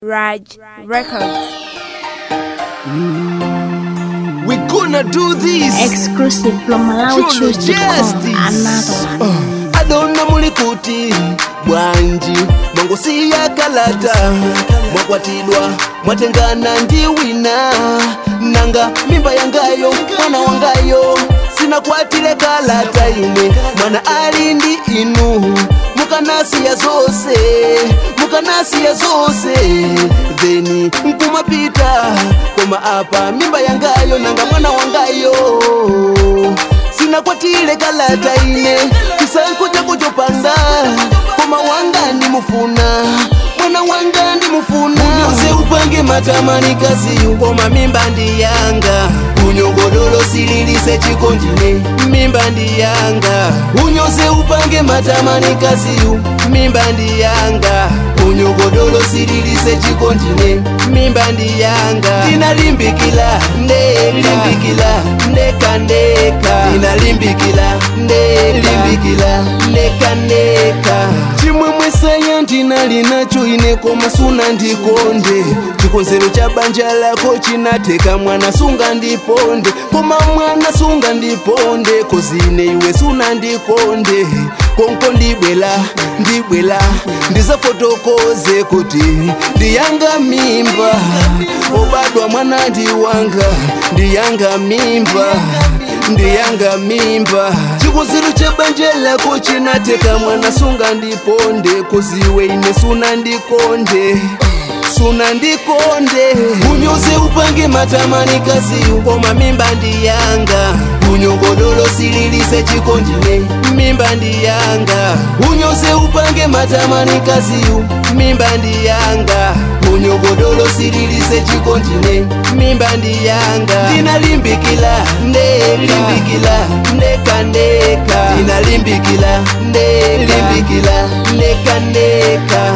Raj Records. We gonna do this. exclusive from Chulo MalawiChoose.com. Justice. Another one. adona muli kuti bwanji mwangosiya kalata mwakwatidwa mwatengana ndi wina nanga mimba yangayo mwana wangayo sinakwatile kalata ine mwana ali ndi inu mukanasiya zose mukanasiya zose theni nkumapita koma apa mimba yangayo nanga mwana wangayo sinakwatile kalata ine kisankuja kujopanda koma wanga ndimufuna mwana wanga ndimufuna unyose upange matamani kaziyu koma mimba ndi yanga unyogodolo sililise chikondine mimba ndi yanga unyose upange matamani kaziyu mimba ndi yanga unyogodolo sililise chikondine mimba ndi yanga tinalimbikila ndekalimbikila ndeka ndeka tinalimbikila ndelimbikila ndeka ndeka chimwemwe saya ndinali nacho ine koma suna ndikonde chikonzero cha banja lako chinateka mwana sunga ndiponde koma mwana sunga ndiponde kozine iwe suna ndikonde konko ndibwela ndibwela ndizafotokoze kuti ndiyanga mimba obadwa mwana ndiwanga ndiyanga mimba ndiyanga mimba chikonzero cha banja lako chinateka mwana sunga ndiponde koziwe ine suna ndikonde suna ndikonde unyoze upange matamani kaziyu koma mimba ndiyanga unyogodolo sililise chikondine mimba ndiyanga unyoze upange matamani kaziyu mimba ndiyanga unyogodolo sililise chikondine mimba ndiyanga ndinalimbikila ndelimbikila ndeka ndeka ndinalimbikila ndelimbikila ndeka ndeka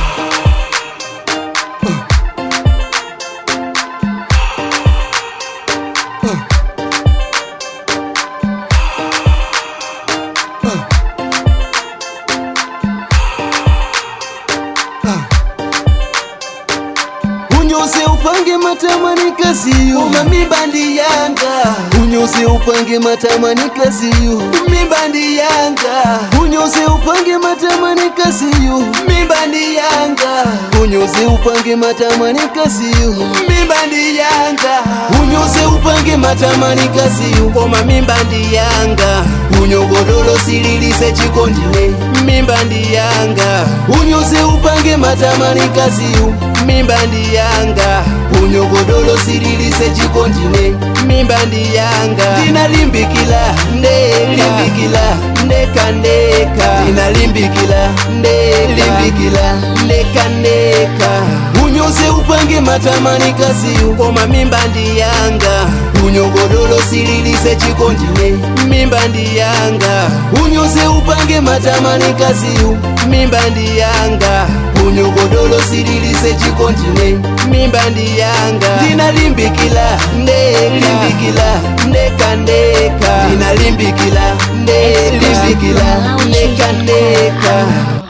unyose upange matamani kaziyo uma mimba ndi yanga unyose upange matamani kaziyo mimba ndi yanga unyose upange matamani kaziyo mimba ndi yanga unyose upange matamani kaziyo mimba ndi yanga unyose upange matamani kaziyo koma mimba ndi yanga unyogodolo sililise chikondine mimba ndi yanga unyose upange matamani kaziyo mimba ndi yanga unyogodolo sililise chikondine mimba ndi yanga ndinalimbikila ndelimbikila ndeka ndeka ndinalimbikila ndelimbikila ndeka ndeka unyose upange matamani kaziyu koma mimba ndi yanga unyogodolo sililise chikondine mimba ndi yanga unyose upange matamani kaziyu mimba ndi yanga unyogodolo sililise chikondine mimba ndi yanga ndinalimbikila ndelimbikila ndeka ndeka ndinalimbikila ndelimbikila ndeka ndeka